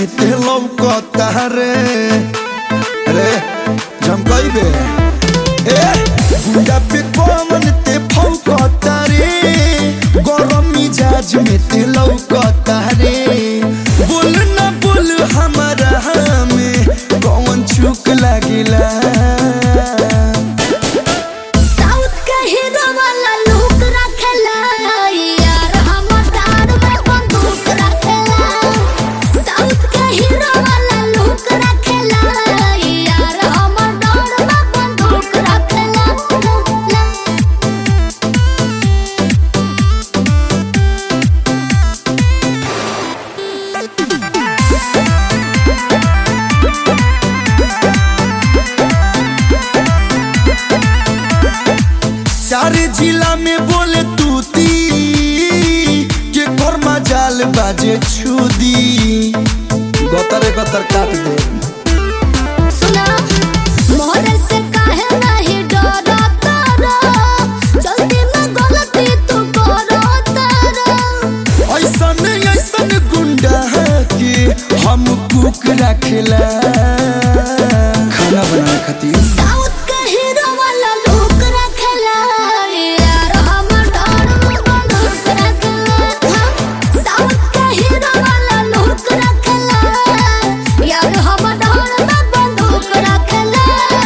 में ते लौकता रे रे झमकइबे ए गुंडा पे कौन ते फौकता रे गरम मिजाज में ते लौकता रे बोल ना बोल हमारा में कौन चुक लागिला साउथ के हीरो वाला लुक रखेला यार हमर दार में बंदूक रखेला साउथ के हीरो वाला लुक रखेला यार हमर दार में बंदूक रखेला सारे जिला में बोले तूती के कर्मा जाल बाजे छुदी गतर गतर काट दे सुना मोहरे से काहे नहीं डरता रो जल्दी में गलती तू करो तारा ऐसन ऐसन गुंडा के हम कुक रखेला खाना बनाने खातिर साउथ के हीरो वाला लुक रखेला यार हमर डर में बंदूक रखेला साउथ के हीरो वाला लुक रखेला यार हमर डर में बंदूक रखेला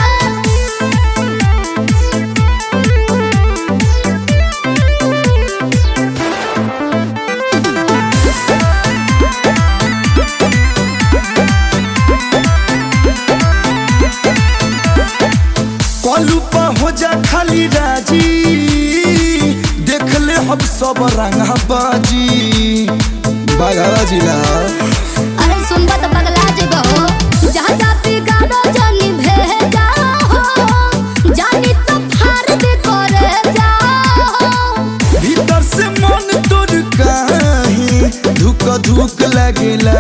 कलू पर हो जा खाली राजी देख ले हम सब रंगा बाजी बाघा जिला अरे सुनबा तो पगला जेबो जहाँ जाती गाड़ो जानी भेजा हो जानी तो फार दे करे जा हो भीतर से मन तोड़ काहे धुक धुक लगेला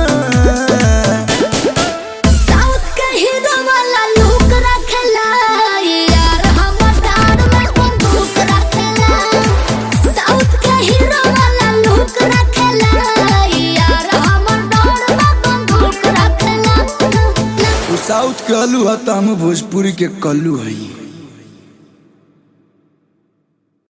साउथ के हीरो वाला लुक रखेला यार हमर दार में बंदूक रखेला साउथ के हीरो वाला लुक रखेला यार हमर दार में बंदूक रखेला उ साउथ के अलू है त हम भोजपुरी के कल्लू हई